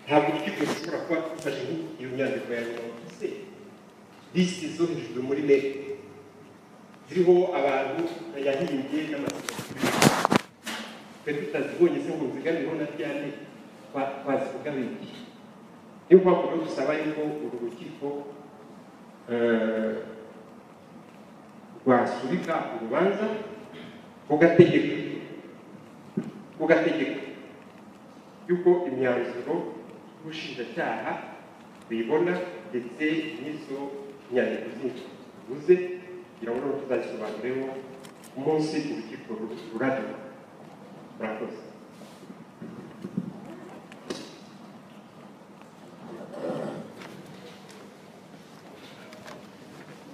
ntabwo urukiko rushobora kuba rufashe iyo nyandiko ya mirongo ise bisi zo hejuru muri meke ziriho abantu yahimbye n'amasoko twe tutazibonye se ngo nzigamiro na ryane twazivuga benshi niyo mpamvu rero dusaba yuko uru rukiko rwasubika urubanza rugategeka rugategeka yuko imyanzuro y'ubushinjacyaha bibona ndetse n'izo nyandiko zindi tuvuze kugira ngo noneho tuzazisobanureho umunsi urukiko ruraduka murakoze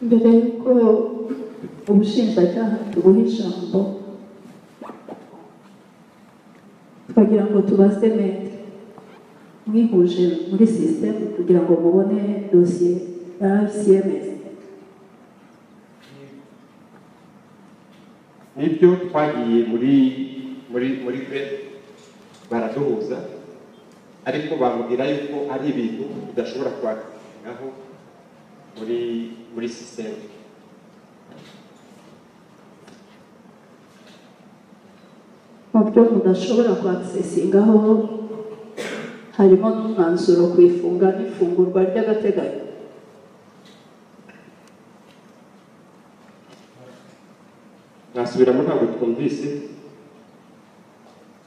mbere y'uko ubushinjacyaha tubuha ijambo twagira ngo tubaze mede mwihuje muri sisitemu kugira ngo mubone dosiye ya ICMS nibyo twagiye muri muri muri veni baraduhuza ariko bamubwira yuko ari ibintu udashobora kwakiraho muri muri sisiteme mu byo mudashobora kwakisesingaho harimo n'umwanzuro ku ifunga n'ifungurwa ry'agateganyo mwasubiramo ntabwo twumvise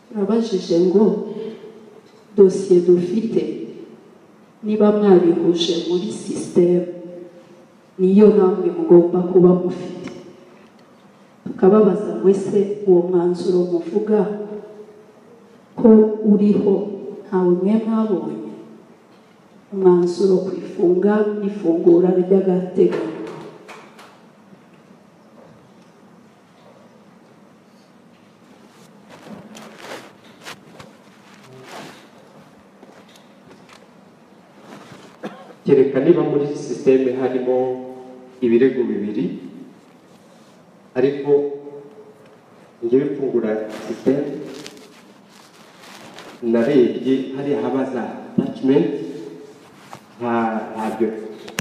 turabajije ngo dosiye dufite niba mwarihuje muri sisitemu niyo namwe mugomba kuba mufite tukababaza ngo ese uwo mwanzuro muvuga ko uriho ntawe mwe mwabonye umwanzuro ku ifunga n'ifungura ry'agateganyo kereka niba muri sisiteme harimo ibirego bibiri ariko ngewe mfungura sisiteme narebye hariya haba za atacimenti nta ntabyo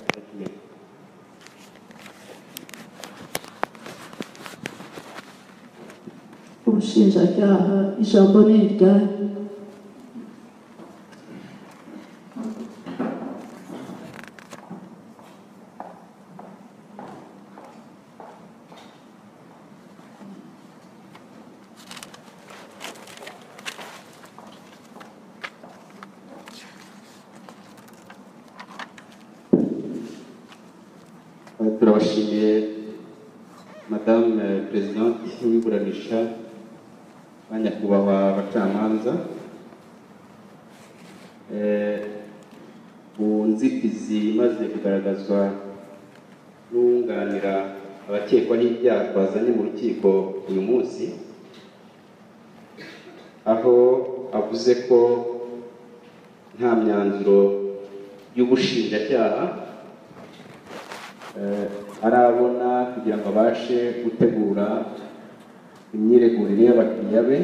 attachment. ubushinjacyaha ijambo ni iryanyu Eh, turabashimiye madamu eh, perezidanti w'iburanisha ba nyakubahwa abacamanza Eh, ku nzitizi imaze kugaragazwa n'uwunganira abakekwa n'ibyaha twazanye mu rukiko uyu munsi aho avuze ko nta myanzuro y'ubushinjacyaha eh, arabona kugira ngo abashe gutegura imyiregurire y'abakiriya be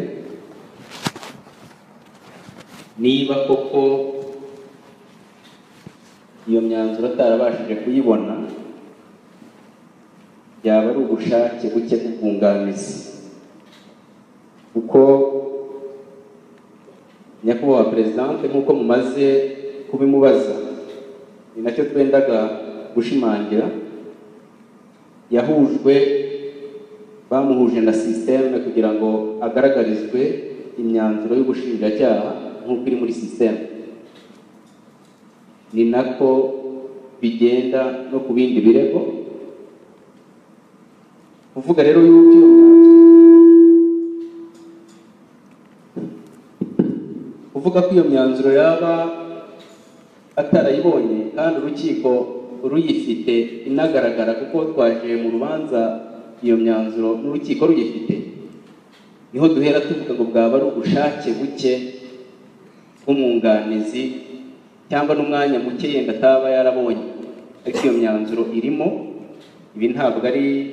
niba koko iyo myanzuro atarabashije kuyibona byaba ari ubushake buke bw'ubwunganizi kuko nyakubahwa perezidante nk'uko mumaze kubimubaza ni nacyo twendaga gushimangira yahujwe bamuhuje na sisiteme kugira ngo agaragarizwe imyanzuro y'ubushinjacyaha nk'uko iri muri sisiteme ni nako bigenda no ku bindi birego kuvuga rero yuko iyo myanzuro kuvuga ko iyo myanzuro yaba atarayibonye kandi urukiko ruyifite inagaragara kuko twaje mu rubanza iyo myanzuro n'urukiko ruyifite niho duhera tuvuga ngo bwaba ari ubushake buke bw'umwunganizi cyangwa n'umwanya muke yenda ataba yarabonye ariko iyo myanzuro irimo ibi ntabwo ari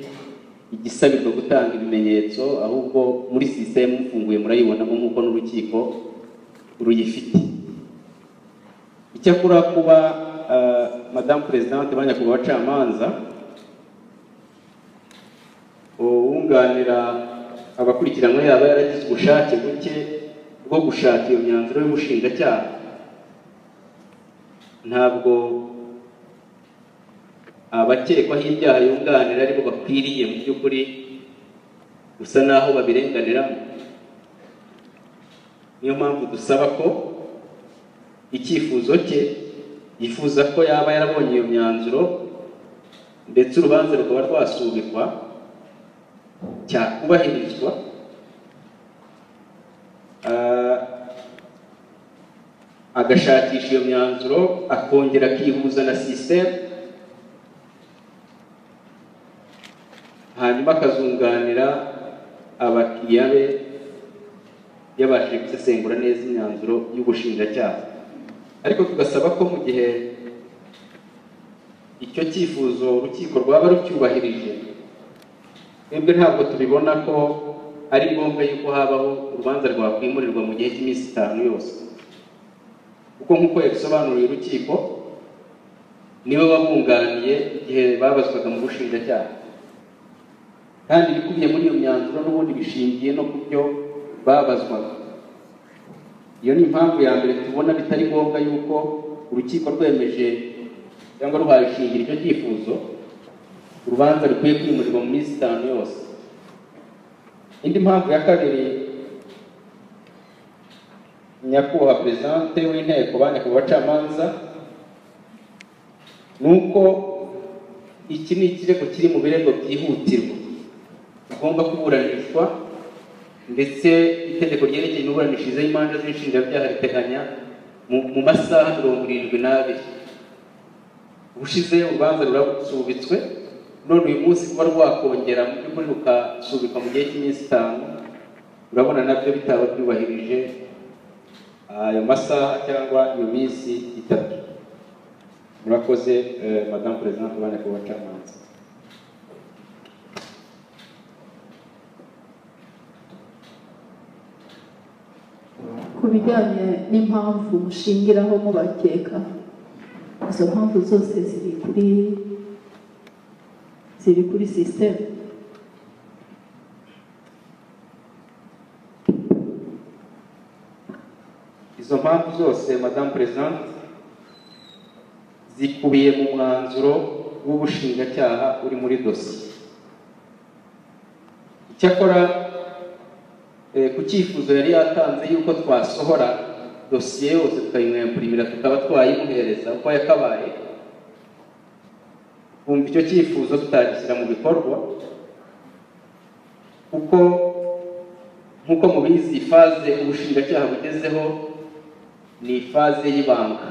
igisabirwa gutanga ibimenyetso ahubwo muri sisiteme mufunguye murayibonamo nk'uko n'urukiko ruyifite icyakora kuba ah, madamu perezidante ba nyakubahwa abacamanza uwunganira abakurikiranwa yaba yaragize ubushake buke bwo gushaka iyo myanzuro y'ubushinjacyaha ntabwo abakekwaho ibyaha yunganira aribo bakwiriye mu by'ukuri gusa n'aho babirenganiramo niyo mpamvu dusaba ko icyifuzo cye yifuza ko yaba yarabonye iyo myanzuro ndetse urubanza rukaba rwasubikwa cyakubahirizwa Ah, agashakisha iyo myanzuro akongera akihuza na sisiteme hanyuma akazunganira abakiriya be yabashije gusesengura neza imyanzuro y'ubushinjacyaha ariko tugasaba ko mu gihe icyo cyifuzo urukiko rwaba rucyubahirije twebwe ntabwo tubibona ko ari ngombwa yuko habaho urubanza rwakwimurirwa mu gihe cy'iminsi itanu yose kuko nk'uko yabisobanuriye urukiko niwe wabunganiye igihe babazwaga mu bushinjacyaha kandi ibikubiye muri iyo myanzuro n'ubundi bishingiye no ku byo babazwaga iyo ni impamvu ya mbere tubona bitari ngombwa yuko urukiko rwemeje cyangwa rwaye ishingira icyo cyifuzo urubanza rukwiye kwimurirwa mu minsi itanu yose indi mpamvu ya kabiri nyakubahwa perezidante w'inteko ba nyakubahwa bacamanza ni uko iki ni ikirego kiri mu birego byihutirwa bigomba kuburanishwa ndetse itegeko ryerekeye imiburanishirize y'imanza z'inshinjabyaha riteganya mu- mu masaha mirongo irindwi n'abiri ubushize urubanza rurasubitswe none uyu munsi kuba rwakongera mu by'ukuri rukasubikwa mu gihe cy'iminsi itanu urabona nabyo bitaba byubahirije ayo masaha cyangwa iyo minsi itatu murakoze eh, madamu perezida ubane ku bacamanza ku bijyanye n'impamvu mushingiraho mubakeka izo mpamvu zose ziri kuri ziri kuri sisiteme izo mpamvu zose madamu perezida zikubiye mu mwanzuro w'ubushinjacyaha uri muri dosiye icyakora eh, ku cyifuzo yari yatanze yuko twasohora dosiye yose tukayimwempurimira tukaba twayimuhereza uko yakabaye twumva icyo cyifuzo tutagishyira mu bikorwa kuko nk'uko mubizi faze ubushinjacyaha bugezeho ni ifaze y'ibanga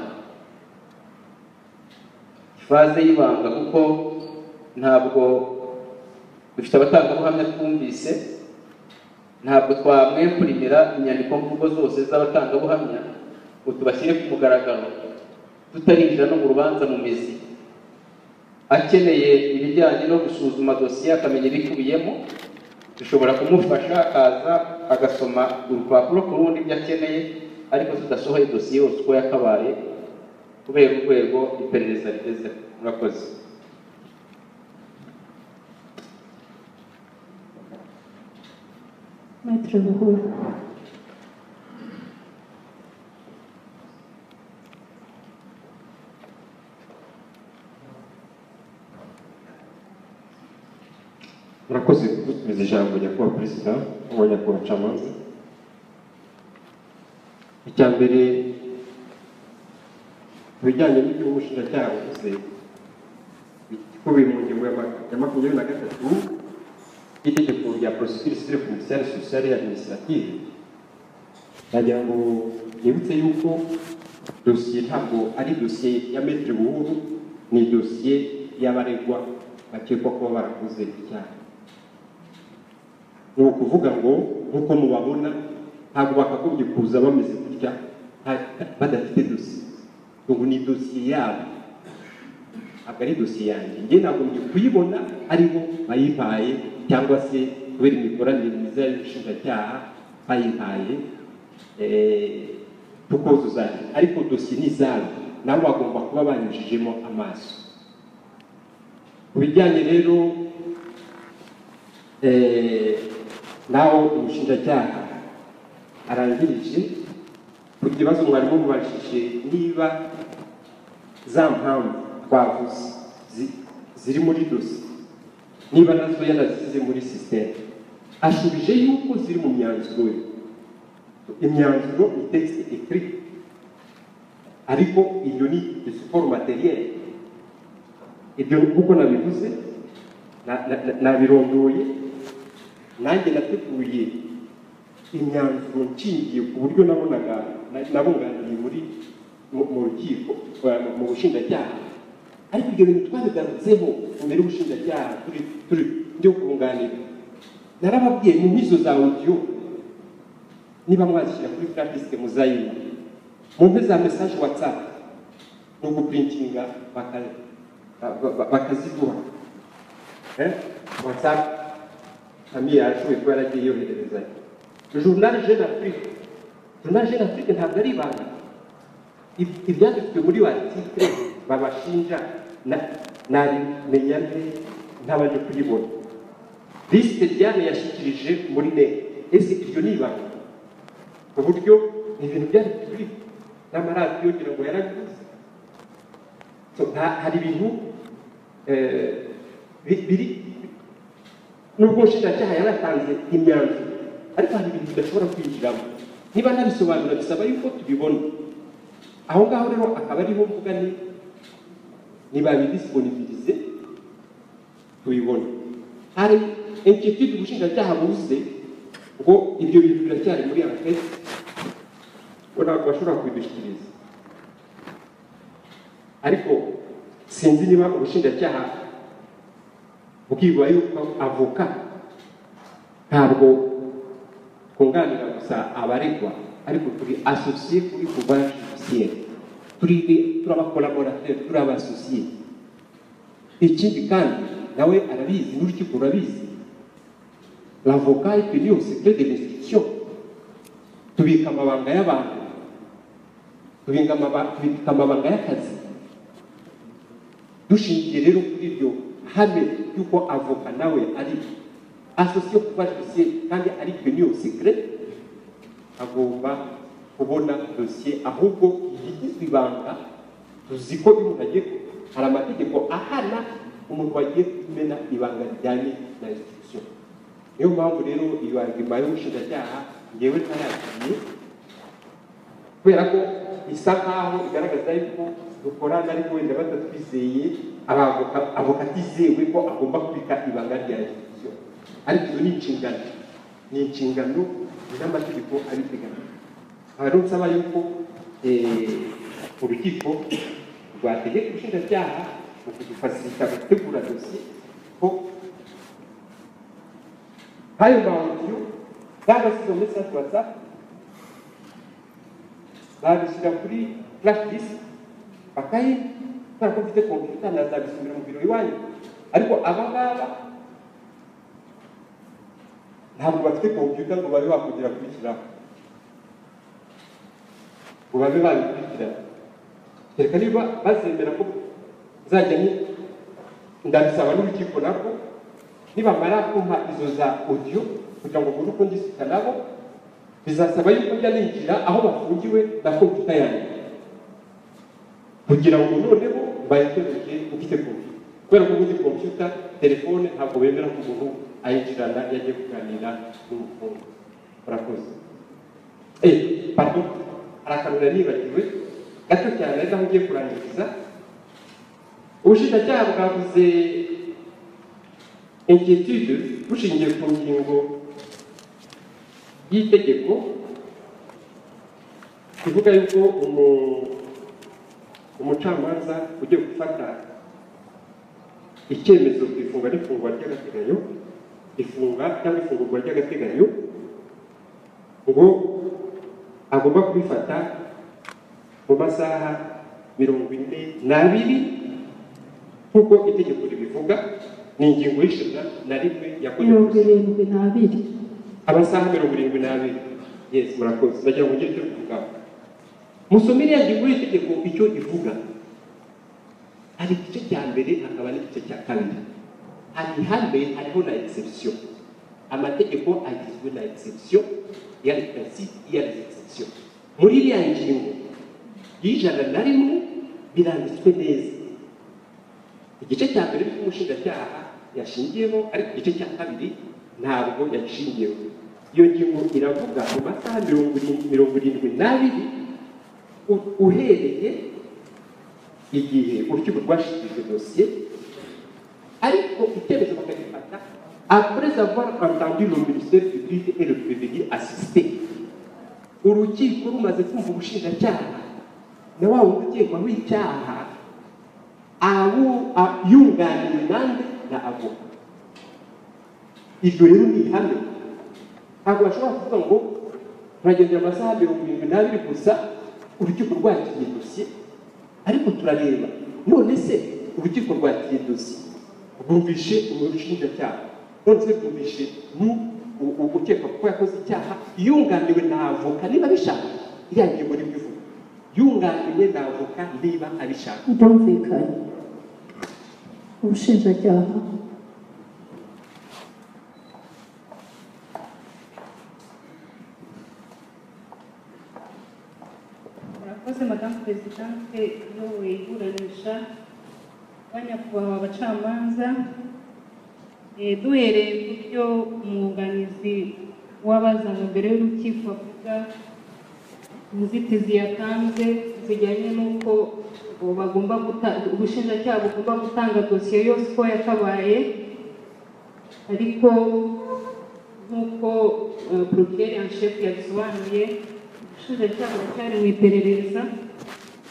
ifaze y'ibanga kuko ntabwo dufite abatangabuhamya twumvise ntabwo twamwempurimira inyandiko mvugo zose z'abatangabuhamya ngo tubashyire ku mugaragaro tutarinjira no mu rubanza mu mizi akeneye ibijyanye no gusuzuma dosiye akamenya ibikubiyemo dushobora kumufasha akaza agasoma urupapuro ku rundi ibyo akeneye ariko tudasohoye dosiye yose uko yakabaye kubera urwego iperereza rigezeho murakoze metero buhuru murakoze kudutumiza ijambo nyakubahwa perezida wa nyakubahwa camanza icya mbere mu bijyanye n'ibyo umushinjacyaha wavuze bikubiye mu ngingo ya ma- ya makumyabiri na gatatu y'itegeko rya procedure civile commerciale sociale et administrative nagira ngo nibutse yuko dosiye ntabwo ari dosiye ya metre buhuru ni dosiye y'abaregwa bakekwa kuba barakoze icyaha ni ukuvuga ngo nk'uko mubabona ntabwo bakagombye kuza bameze gutya nta- badafite dosiye ubu ni dosiye yabo ntabwo ari dosiye yanjye njye nagombye kuyibona aribo bayimpaye cyangwa se kubera imikoranire myiza y'ubushinjacyaha bayimpaye eh, tukuzuza ariko dosiye ni izabo nabo bagomba kuba banyujijemo amaso ku bijyanye rero eh, naho umushinjacyaha arangirije ku kibazo mwarimu mubajije niba za mpamvu twavuze zi- ziri muri dosiye niba nazo yanasize muri sisiteme ashubije yuko ziri mu myanzuro ye imyanzuro ni tekisite ekiri ariko iyo ni isiporo materiyeri ibyo kuko nabivuze na- na- na- nabirondoye nanjye nateguye imyanzuro nshingiye ku buryo nabonaga na- nabunganiye muri mu- mu rukiko eh, mu- mu bushinjacyaha ariko ibyo bintu twabigarutseho imbere y'ubushinjacyaha turi turi byo kunganira narababwiye mu nkizo za audio niba mwazishyira kuri flash disk muzayibona mu mpe za message whatsapp ni uguprintinga baka- ba- ba- bakaziduha Eh, whatsapp famille yashoboye kuba yaragiye yohererezanya journal jeune afrique journal jeune afrique ntabwo ari ibanga Ib- ibyanditswe muri watitire babashinja na- nabimenya nte ntabanje kuyibona lisite diane yashyikirije muri ne ese iryo ni ibanga ku buryo ibintu byari kuri n'amaradiyo ngira ngo yarabivuze So, nta- hari ibintu eh, bi- biri nubwo ubushinjacyaha yaratanze imyanzuro ariko hari ibintu bidashobora kwinjiramo niba nabisobanura bisaba yuko tubibona aho ngaho rero akaba ariho mvuga ni nibabidisibonivirize tubibona hari inquiétude ubushinjacyaha buze ngo ibyo bintu biracyari muri ankete ngo ntabwo bashobora kubidushyikiriza ariko sinzi niba ubushinjacyaha bwibwa yuko avoka ntabwo twunganira gusa abaregwa ariko turi asosiye kuri kuva judiciaire turi turabakoraborateri turi abasosiye ikindi kandi nawe arabizi n'urukiko rurabizi l'avocat est tenu au secret de l'instruction tubika amabanga y'abantu tubika amaba- tubika amabanga y'akazi dushingiye rero kuri ibyo hame y'uko avoka nawe ari asosiye kuba dosiye kandi ari peni yo sekire agomba kubona dosiye ahubwo yigizwe ibanga tuzi ko iyo umuntu agiye hari amategeko ahana umuntu wagiye kumena ibanga rijyanye na institusiyo niyo mpamvu rero iyo arima y'ubushinjacyaha ngewe ntayakiriye kubera ko isa nkaho igaragaza yuko dukorana ariko wenda batatwizeye abavoka avoka atizewe ko agomba kubika ibanga rya institusiyo ariko izo ni inshingano ni inshingano n'amategeko abiteganya aha rero nsaba yuko eh, urukiko rwategeka ubushinjacyaha mu kudufasita gutegura dosiye ko nk'ayo mahodiyo cyangwa se izo mesaje watsapu babishyira kuri flash disk bakayi kubera ko mfite kompiyuta nazabisubira mu biro iwanyu ariko aba ngaba ntabwo bafite kompiyuta ngo babe bakongera kubishyiraho ngo babe babikurikirana kereka niba bazemera ko nzajya ni- ndabisaba n'urukiko narwo nibamara kumpa izo za audio kugira ngo mbone uko ndisita nabo bizasaba yuko njya ninjira aho bafungiwe na kompiyuta yanjye kugira ngo noneho bayikoreshe ufite kompiyuta kubera ko ubundi kompiyuta telefone ntabwo bemera ko umuntu ayinjirana iyo agiye kuganira n'umukungu murakoze eh pardon hari akantu nari nibagiwe gato cyane ariko aho ugiye kurangiriza ubushinjacyaha bwavuze inquiétude bushingiye ku ngingo y'itegeko ivuga yuko umu- umucamanza ugiye gufata icyemezo ku ifunga n'ifungwa ry'agateganyo ifunga cyangwa ifungurwa ry'agateganyo ngo agomba kubifata mu masaha mirongo ine n'abiri nk'uko itegeko ribivuga ni ingingo y'ijana na rimwe yakorewe mirongo irindwi n'abiri amasaha mirongo irindwi n'abiri yes murakoze ndagira ngo ngire icyo mvuga musomere ya ngingo y'itegeko icyo ivuga hari igice cya mbere hakaba n'igice cya kabiri hari ihambere hariho na exception amategeko agizwe na exception ya litasi ya exception muri iriya ngingo y'ijana na rimwe biranditswe neza igice cya mbere cy'umushinjacyaha yashingiyeho ariko igice cya kabiri ntabwo yashingiyeho iyo ngingo iravuga mu masaha mirongo irindwi mirongo irindwi n'abiri u- uhereye igihe urukiko rwashyikirije dosiye ariko icyemezo bakagifata après avoir entendu le ministère public et le prévenu assisté urukiko rumaze kumva ubushinjacyaha na wa wundi ukekwaho icyaha abu a- yunganiwe nande na avoka iryo rero ni ihame ntabwo bashobora kuvuga ngo turagendera amasaha mirongo irindwi n'abiri gusa urukiko rwakiriye dosiye ariko turareba none se urukiko rwakiriye dosiye rwumvishe urushinjacyaha none se rwumvishe mu- u- u- ukekwa kuko yakoze icyaha yunganiwe na avoka niba abishaka iriya ngingo nibwo ivuga yunganiwe na avoka niba abishaka Byumvikanye ubushinjacyaha murakoze madamu perezidante uyoboye iburanisha banyakubahwa abacamanza Eh, duhereye ku byo umwunganizi w'abazaga mbere y'urukiko avuga inzitizi yatanze zijyanye n'uko ubu bagomba guta ubushinjacyaha bugomba gutanga dosiye yose uko yakabaye ariko nk'uko eh, porokeri en chef yabisobanuye ubushinjacyaha buracyari mu iperereza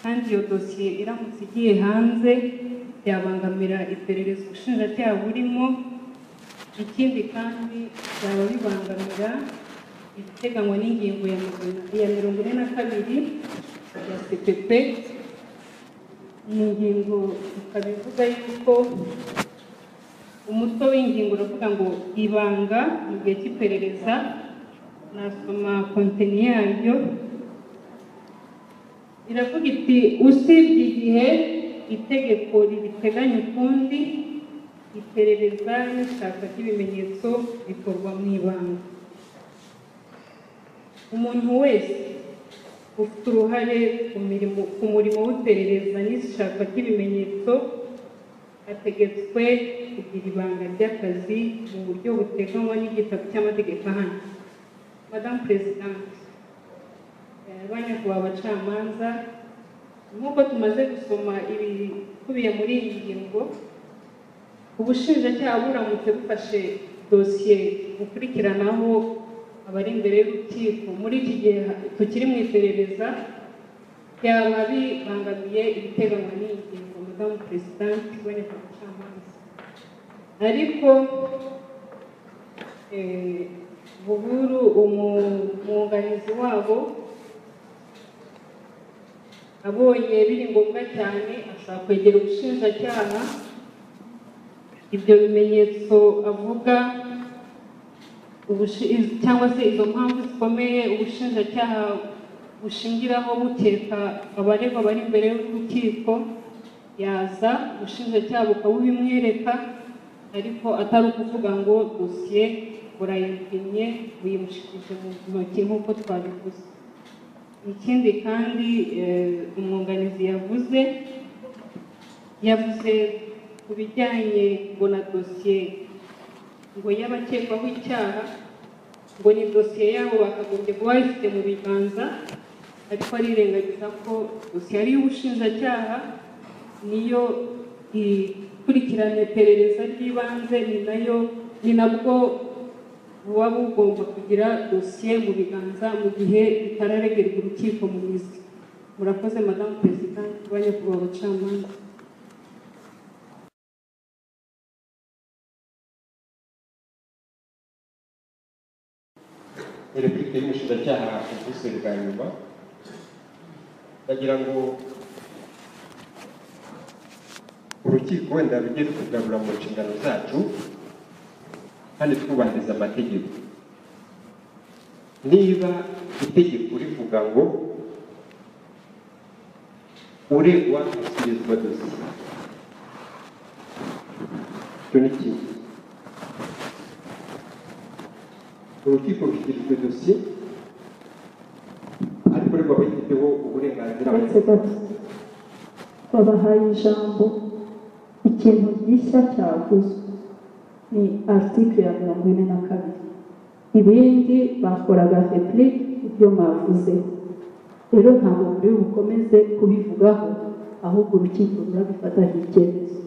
kandi iyo dosiye iramutse igiye hanze byabangamira iperereza ubushinjacyaha burimo ikindi kandi byaba bibangamira ibiteganywa n'ingingo ya magana ya mirongo ine na kabiri ya sepepe ni ingingo ikaba ivuga yuko umutwe w'ingingo uravuga ngo ibanga mu gihe cy'iperereza nasoma konteni yaryo iravuga iti usibye igihe itegeko ribiteganya ukundi iperereza n'ishaka ry'ibimenyetso bikorwa mu ibanga umuntu wese ufite uruhare ku mirimo ku murimo w'iperereza n'ishaka ry'ibimenyetso ategetswe kugira ibanga ry'akazi mu buryo buteganywa n'igitabo cy'amategeko ahana madamu perezidante eh, banyakubahwa abacamanza nk'uko tumaze gusoma ibikubiye muri iyi ngingo ubushinjacyaha buramutse bufashe dosiye bukurikiranaho abari imbere y'urukiko muri iki gihe tukiri mu iperereza byaba bibangamiye ibiteganywa n'iyi ngingo madamu perezidante iboneka ku camanza ariko eh, buhuru umu- umwunganizi wabo abonye biri ngombwa cyane ashobora kwegera ubushinjacyaha ibyo bimenyetso avuga ubushi- iz- cyangwa se izo mpamvu zikomeye ubushinjacyaha bushingiraho bukeka abaregwa bari imbere y'urukiko yaza ubushinjacyaha bukabubimwereka ariko atari ukuvuga ngo dosiye burayipimye buyimushikije mu ntoki nk'uko twabivuze ikindi kandi eh, umwunganizi yavuze yavuze ku bijyanye ngo na dosiye ngo y'abakekwaho icyaha ngo ni dosiye yabo bakagombye kuba bayifite mu biganza ariko arirengagiza ko dosiye ari iy'ubushinjacyaha niyo ikurikirana iperereza ry'ibanze ni nayo ni nabwo buba bugomba kugira dosiye mu biganza mu gihe bitararegerwa urukiko mu mizi murakoze madamu perezida banyakubahwa abacamanza repubulika y'umushinjacyaha uvuze bwa nyuma ndagira ngo urukiko wenda rujye rutugarura mu nshingano zacu kandi twubahiriza amategeko niba itegeko rivuga ngo uregwa ashyikirizwa dosiye icyo ni kimwe urukiko rushyikirijwe dosiye ariko uregwa aba yifiteho uburenganzira bwe uretse gato babahaye ijambo ikintu gishya cyaguzwe ni article ya mirongo ine na kabiri ibindi bakoraga replique ibyo mwavuze rero ntabwo muri bukomeze kubivugaho ahubwo urukiko rurabifataho icyemezo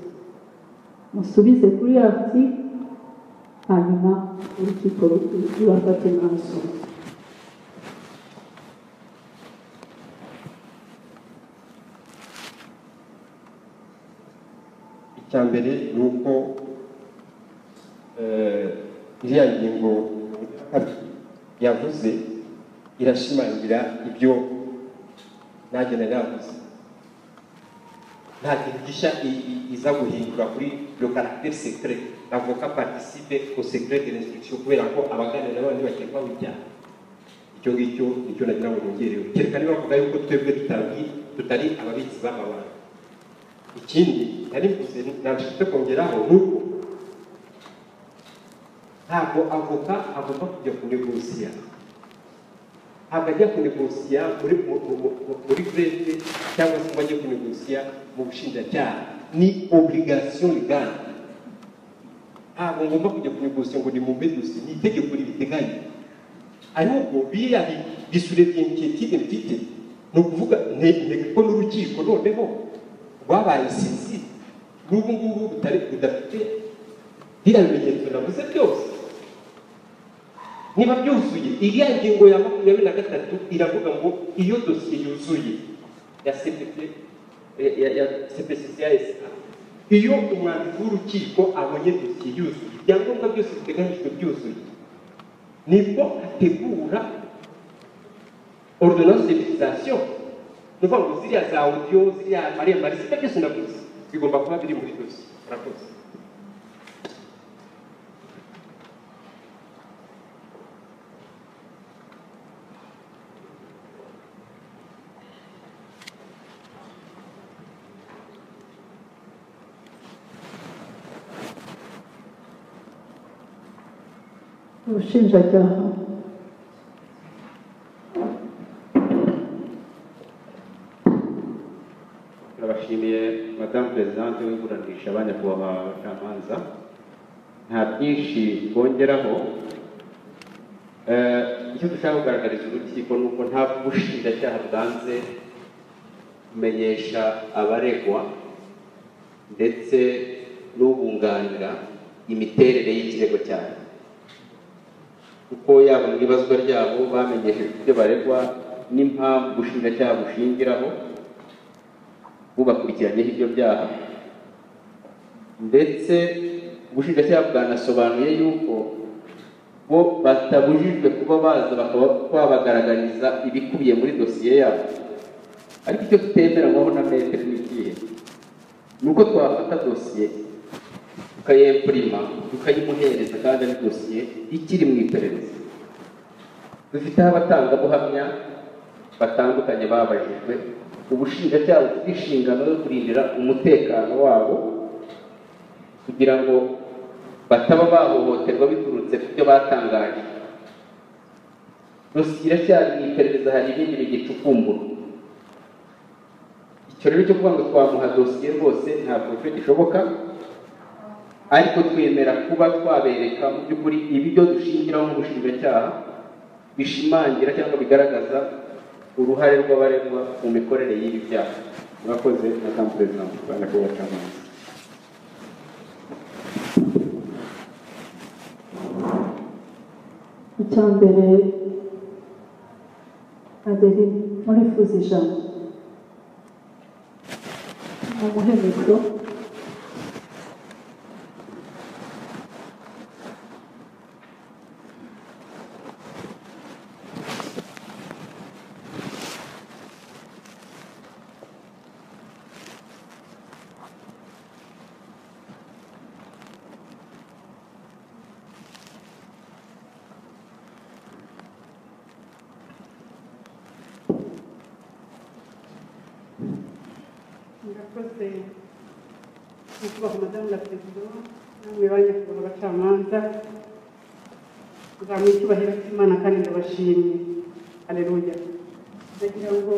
musubize kuri article hanyuma urukiko rubafate imyanzuro icya mbere ni uko iriya ngingo yavuze irashimangira ibyo nanjye nari navuze nta kintu gishya i- i- iza guhindura kuri le caractère secret l'avocat participe au secret de l'instruction kubera ko abaganira n'abandi bakekwaho ibyaha icyo ngicyo nicyo nagira ngo nongereho kereka niba bavuga yuko twebwe tutabwi tutari ababitsi b'amabanga ikindi nari mvuze nabifite kongeraho ni uko ntabwo avoka agomba kujya kunegosiya ntabwo ajya kunegosiya muri mu- mu- mu- muri greve cyangwa se ngo ajye kunegosiya mu bushinjacyaha ni obligation legale ntabwo ngomba kujya kunegosiya ngo ni mu mbedosiye ni itegeko ribiteganya ahubwo biriya bi- bisure by'initiative mfite ni ukuvuga nte- ntega ko n'urukiko noneho rwabaye sinzi n'ubu ngubu butari budafite biriya bimenyetso navuze byose niba byuzuye iriya ngingo ya makumyabiri na gatatu iravuga ngo iyo dosiye yuzuye ya cpc ya- ya- ya cpcc ya sa iyo umwanditsi w'urukiko abonye dosiye yuzuye ibyangombwa byose biteganyijwe byuzuye nibwo ategura ordonance de fixation ni ukuvuga ngo ziriya za audio ziriya maremare sita byose navuze bigomba kuba biri muri dosiye murakoze ubushinjacyaha turabashimiye madamu perezidante w'iburanisha abanyakubahwa abacamanza nta byinshi twongeraho Eh, icyo dushaka kugaragariza urukiko ni uko nta bushinjacyaha bwanze kumenyesha abaregwa ndetse n'ubunganira imiterere y'ikirego cyabo kuko yaba mu ibazwa ryabo bamenyeshejwe ibyo baregwa n'impamvu ubushinjacyaha bushingiraho bubakurikiranyeho ibyo byaha ndetse ubushinjacyaha bwanasobanuye yuko bo batabujijwe kuba baza bakaba babagaragariza ibikubiye muri dosiye yabo ariko icyo tutemeranywaho na metero ni ikihe ni uko twafata dosiye tukayempurima tukayimuhereza kandi ari dosiye ikiri mu iperereza dufiteho abatangabuhamya batandukanye babajijwe ubushinjacyaha bufite inshingano yo kurindira umutekano wabo kugira ngo bataba bahohoterwa biturutse ku byo batangaje dosiye iracyari mu iperereza hari ibindi bigicukumbura icyo rero cyo kuvuga ngo twamuha dosiye rwose ntabwo icyo gishoboka ariko twemera kuba twabereka mu by'ukuri ibyo dushingiraho nk'ubushinjacyaha bishimangira cyangwa bigaragaza uruhare rw'abaregwa mu mikorere y'ibi byaha murakoze madamu perezida mu rwanda ko bacamanza icya mbere adeline murifuza ijambo mumuhe mikoro murakoze nyakubahwa madamu na perezida namwe ba nyakubahwa abacamanza nzamuha icyubahiro cy'imana kandi ndabashimye aleluya ndagira ngo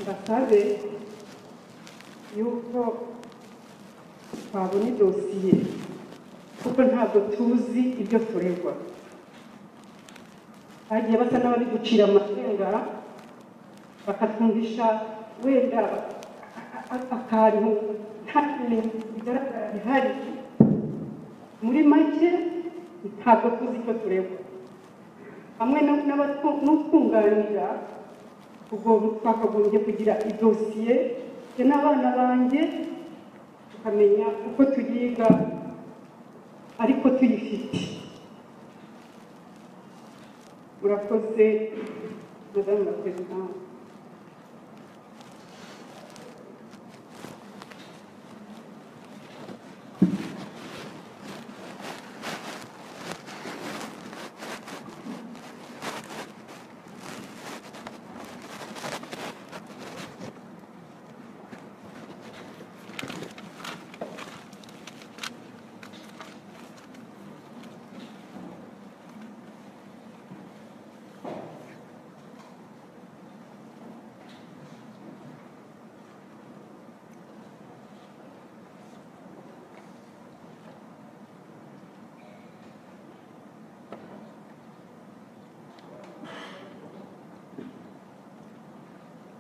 mbasabe yuko twabona idosiye kuko ntabwo tuzi ibyo turegwa bagiye basa n'abari gucira amasenga bakatwumvisha wenda akantu nta kintu bigaragara bihari muri make ntabwo tuzi icyo turegwa hamwe n'aba- n'abatu- n'utwunganira tugomba twakagombye kugira idosiye njye n'abana banjye tukamenya uko tuyiga ariko tuyifite murakoze madamu na perezida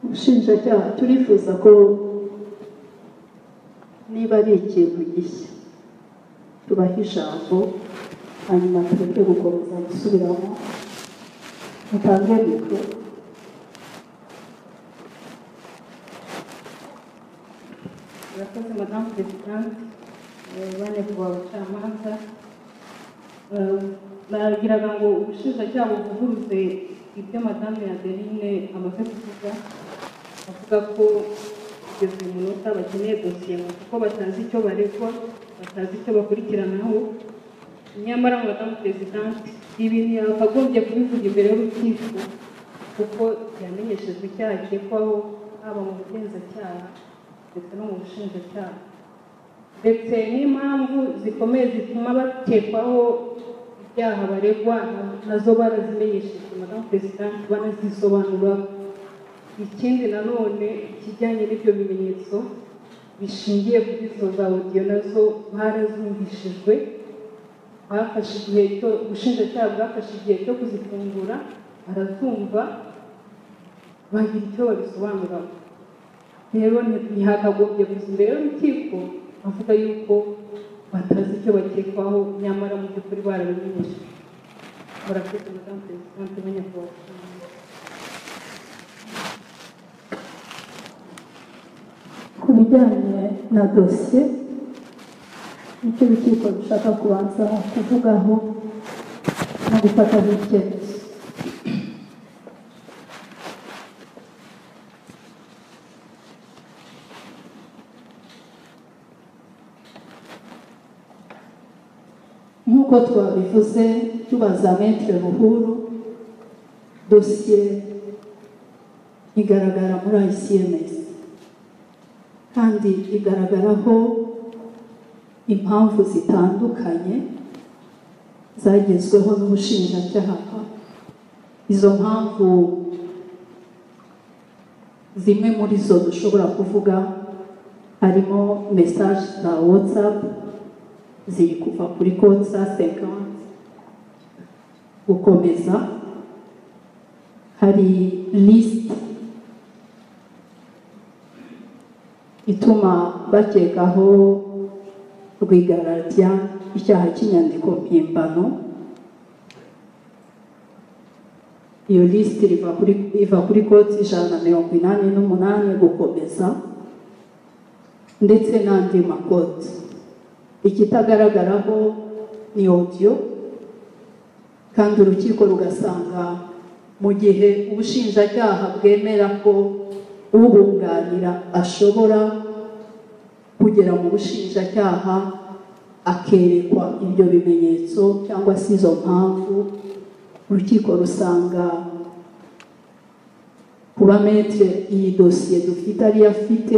ubushinjacyaha turifuza ko niba ari ikintu gishya tubaha ijambo hanyuma tureke gukomeza gusubiramo mutange mikoro Murakoze madamu perezidanti bane ku bacamanza bagiraga ngo ubushinjacyaha buvuguruze ibyo madamu adeline amaze kuvuga avuga ko kugeza uyu munota bakeneye dosiye ngo kuko batazi icyo baregwa batazi icyo bakurikiranaho nyamara madamu perezidanti ibi ntiyakagombye kubivuga imbere y'urukiko kuko yamenyeshejwe icyaha akekwaho haba mu bugenzacyaha ndetse no mu bushinjacyaha ndetse n'impamvu zikomeye zituma bakekwaho ibyaha baregwa nazo barazimenyesheje madamu perezidanti banazisobanura ikindi nanone ikijyanye n'ibyo bimenyetso bishingiye kuri izo za odiyo nazo barazumvishijwe bafashe igihe cyo ubushinjacyaha bwafashe igihe cyo kuzifungura barazumva bagira icyo babisobanuraho rero ntihakagombye kuza imbere y'urukiko avuga yuko batazi icyo bakekwaho nyamara mu by'ukuri barabimenyeshe barakoze madamu perezidanti b'anyakubahwa ku bijyanye na dosiye icyo urukiko rushaka kubanza kuvugaho no gufataho icyemezo nk'uko twabivuze tubaza metere buhuru dosiye igaragara muri ICMS kandi igaragaraho impamvu zitandukanye zagezweho n'ubushinjacyaha izo mpamvu zimwe muri zo dushobora kuvuga harimo mesaje za watsapu ziri kuva kuri konti za sekanti gukomeza hari lisiti ituma bakekaho rwigararya icyaha cy'inyandiko mpimbano iyo lisiti riva kuri iva kuri koti ijana na mirongo inani n'umunani gukomeza ndetse n'andi makoti ikitagaragaraho ni odiyo kandi urukiko rugasanga mu gihe ubushinjacyaha bwemera ko ubunganira ashobora kugera mu bushinjacyaha akerekwa ibyo bimenyetso cyangwa se izo mpamvu urukiko rusanga kuba metere iyi dosiye dufite ariyo afite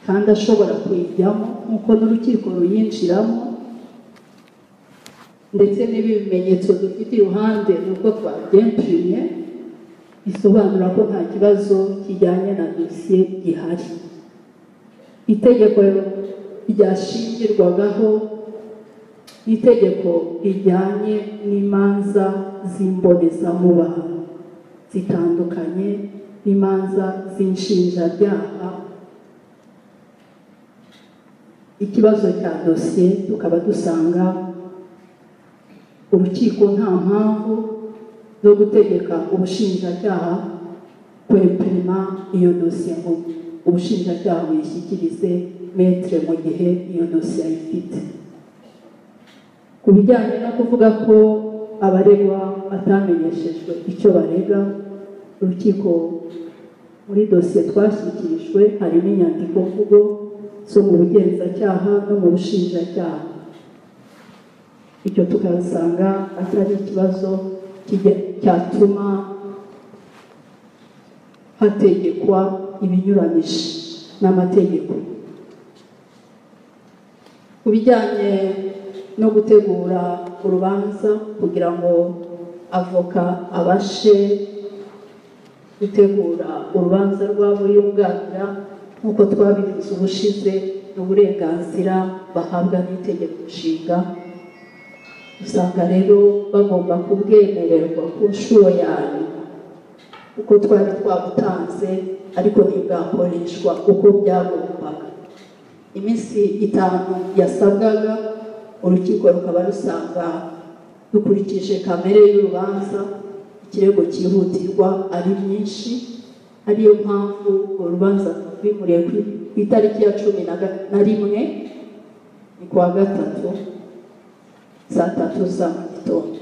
kandi ashobora kuyijyamo nk'uko n'urukiko ruyinjiramo ndetse n'ibi bimenyetso dufite iruhande nubwo twabyempuye bisobanura ko nta kibazo kijyanye na dosiye gihari itegeko ryashingirwagaho ni itegeko rijyanye n'imanza z'imbonezamubano zitandukanye n'imanza z'inshinjabyaha ikibazo cya dosiye tukaba dusanga urukiko nta mpamvu zo gutegeka ubushinjacyaha kwepima iyo dosiye ngo ubushinjacyaha buyishyikirize metire mu gihe iyo dosiye ayifite ku bijyanye no kuvuga ko abaregwa batamenyeshejwe icyo barega urukiko muri dosiye twashyikirijwe harimo inyandiko mvugo zo mu bugenzacyaha no mu bushinjacyaha icyo tukasanga atari ikibazo cyatuma hategekwa ibinyuranyije n'amategeko ku bijyanye no gutegura urubanza kugira ngo avoka abashe gutegura urubanza rwabo yunganira nk'uko twabivuze ubushize ni uburenganzira bahabwa n'itegeko nshinga usanga rero bagomba kubwemererwa ku nshuro yayo uko twari twabutanze ariko ntibwakoreshwa uko byagombaga iminsi itanu yasabwaga urukiko rukaba rusanga dukurikije kamere y'urubanza ikirego cyihutirwa ari myinshi ariyo mpamvu urubanza rwimuriye ku itariki ya cumi na rimwe ni kuwa gatatu saa tatu za mu gitondo